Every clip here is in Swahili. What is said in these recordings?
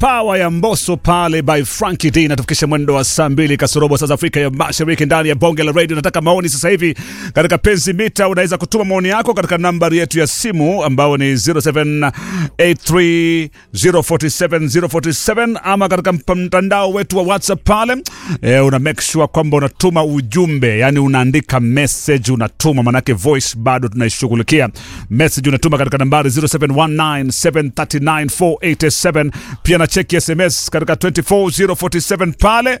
Power ya Mbosso pale by Frankie D natufikisha mwendo wa saa mbili kasorobo saa za Afrika ya Mashariki ndani ya bonge la radio. Nataka maoni sasa hivi katika penzi mita, unaweza kutuma maoni yako katika nambari yetu ya simu ambao ni 0783047047 ama katika mtandao wetu wa WhatsApp pale e, una make sure kwamba unatuma ujumbe, yani unaandika message unatuma, manake voice bado tunaishughulikia. Message unatuma katika nambari 0719739487 pia na cheki SMS katika 24047 pale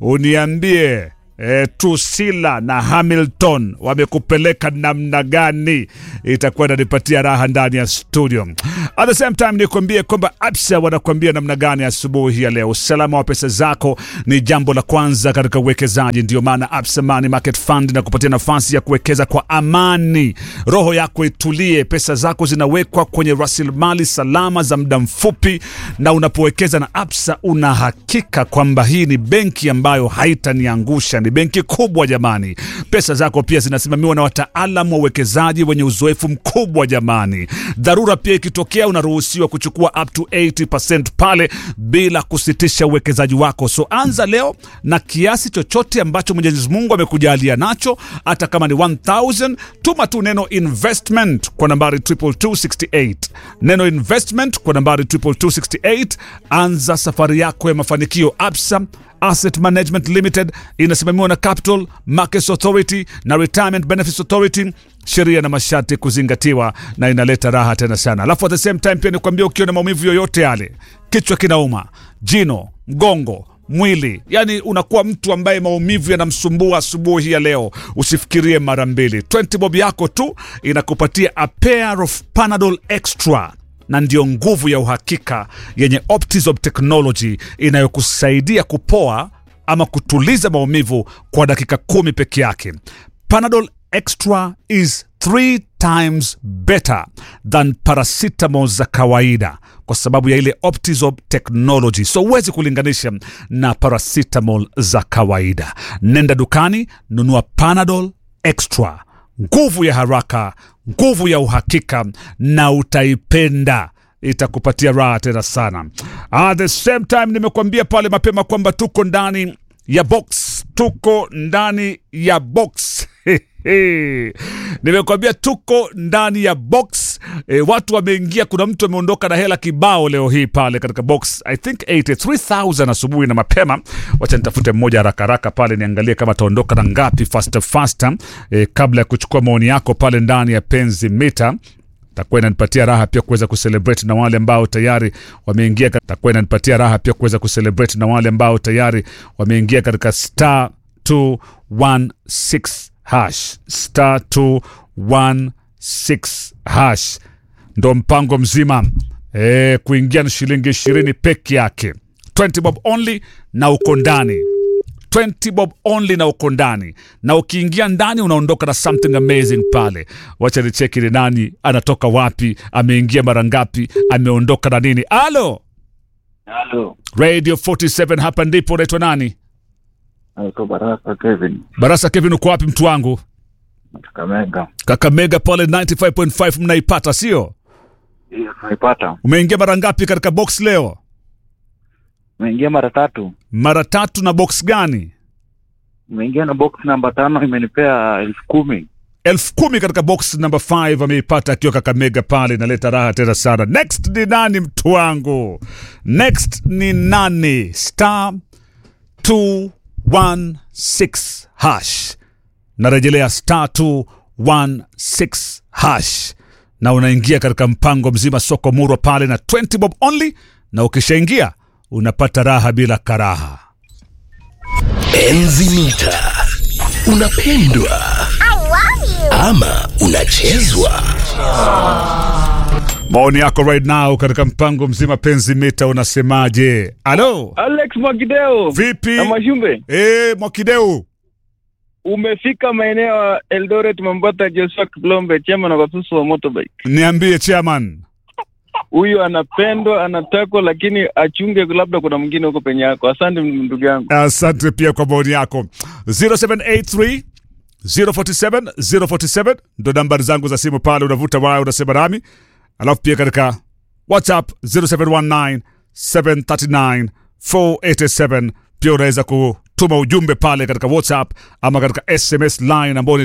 uniambie E, Tusila na Hamilton wamekupeleka namna gani? Itakuwa inanipatia raha ndani ya studio. At the same time nikwambie kwamba Absa wanakuambia namna gani asubuhi ya leo. Usalama wa pesa zako ni jambo la kwanza katika uwekezaji. Ndio maana Absa Money Market Fund na kupatia nafasi ya kuwekeza kwa amani, roho yako itulie. Pesa zako zinawekwa kwenye rasilimali salama za muda mfupi, na unapowekeza na Absa una hakika kwamba hii ni benki ambayo haitaniangusha ni benki kubwa jamani. Pesa zako pia zinasimamiwa na wataalamu wa uwekezaji wenye uzoefu mkubwa jamani. Dharura pia ikitokea, unaruhusiwa kuchukua up to 80% pale bila kusitisha uwekezaji wako. So anza leo na kiasi chochote ambacho Mwenyezi Mungu amekujalia nacho, hata kama ni 1000 tuma tu neno investment kwa nambari 22268 neno investment kwa nambari 22268. Anza safari yako ya mafanikio. Absa Asset Management Limited inasimamiwa na Capital Markets Authority na Retirement Benefits Authority. Sheria na masharti kuzingatiwa, na inaleta raha tena sana. Alafu at the same time pia nikwambia, ukiwa na maumivu yoyote yale, kichwa kinauma, jino, mgongo mwili yani, unakuwa mtu ambaye maumivu yanamsumbua asubuhi ya leo, usifikirie mara mbili. 20 bob yako tu inakupatia a pair of Panadol Extra na ndiyo nguvu ya uhakika yenye Optizop technology inayokusaidia kupoa ama kutuliza maumivu kwa dakika kumi peke yake. Panadol Extra is three times better than paracetamol za kawaida kwa sababu ya ile Optizop technology, so huwezi kulinganisha na paracetamol za kawaida. Nenda dukani, nunua Panadol Extra nguvu ya haraka, nguvu ya uhakika, na utaipenda, itakupatia raha tena sana. At the same time, nimekuambia pale mapema kwamba tuko ndani ya box, tuko ndani ya box nimekuambia tuko ndani ya box e, watu wameingia. Kuna mtu ameondoka na hela kibao leo hii pale katika box, I think 83000 asubuhi na mapema. Wacha nitafute mmoja haraka haraka pale niangalie kama ataondoka na ngapi faster faster, e, kabla ya kuchukua maoni yako pale ndani ya penzi mita takuwa inanipatia raha pia kuweza kucelebrate na wale ambao tayari wameingia. Takuwa inanipatia raha pia kuweza kucelebrate na wale ambao tayari wameingia katika star 216 hash star 216 hash, ndo mpango mzima e, kuingia ni shilingi ishirini peke yake, 20 bob only na uko ndani 20 bob only na uko ndani, na ukiingia ndani unaondoka na something amazing pale. Wacha ni cheki ni nani anatoka wapi, ameingia mara ngapi, ameondoka na nini. Alo, Halo, Radio 47 hapa ndipo. Unaitwa nani? naitwa Baraka Kevin Barasa Kevin, uko wapi mtu wangu? Kakamega. Kakamega pale 95.5 mnaipata, sio? Hiyo tunaipata. Umeingia mara ngapi katika box leo? Umeingia mara tatu, Mara tatu. Na box gani? umeingia na box namba tano, imenipea elfu kumi. elfu kumi katika box number 5 ameipata akiwa Kakamega pale, inaleta raha tena sana. Next ni nani mtu wangu? Next ni nani? Star 216 hash, narejelea star 216 hash, na unaingia katika mpango mzima soko murwa pale na 20 bob only, na ukishaingia unapata raha bila karaha. Enzi mita unapendwa ama unachezwa? Maoni yako right now katika mpango mzima penzi mita, unasemaje? Alo, Alex Mwakideo vipi? na Mashumbe, Eh, Mwakideu, umefika maeneo ya Eldoret, Mambata. Joshua Kiplombe, chama na wasusu wa motorbike. niambie chairman. Huyu anapendwa, anatakwa, lakini achunge, labda kuna mwingine huko penye yako. Asante ndugu yangu. Asante pia kwa maoni yako 0783 047 047 ndo nambari zangu za simu pale, unavuta waya unasema nami, alafu pia katika WhatsApp 0719 739 487 pia unaweza kutuma ujumbe pale katika whatsapp ama katika sms line ambao ni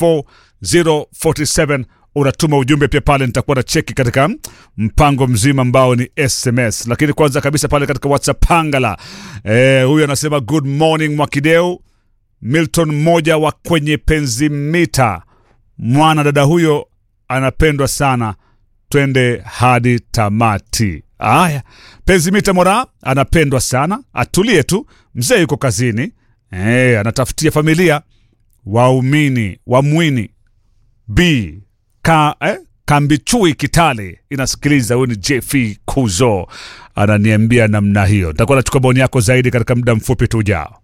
24047 unatuma ujumbe pia pale nitakuwa na cheki katika mpango mzima ambao ni sms lakini kwanza kabisa pale katika whatsapp pangala eh, huyu anasema good morning mwakideu milton mmoja wa kwenye penzi mita mwana dada huyo anapendwa sana twende hadi tamati aya penzimita mora anapendwa sana atulie tu mzee yuko kazini e, anatafutia familia waumini wamwini b ka, eh, kambichui kitale inasikiliza huyu ni jf kuzo ananiambia namna hiyo nitakuwa nachukua maoni yako zaidi katika muda mfupi tu ujao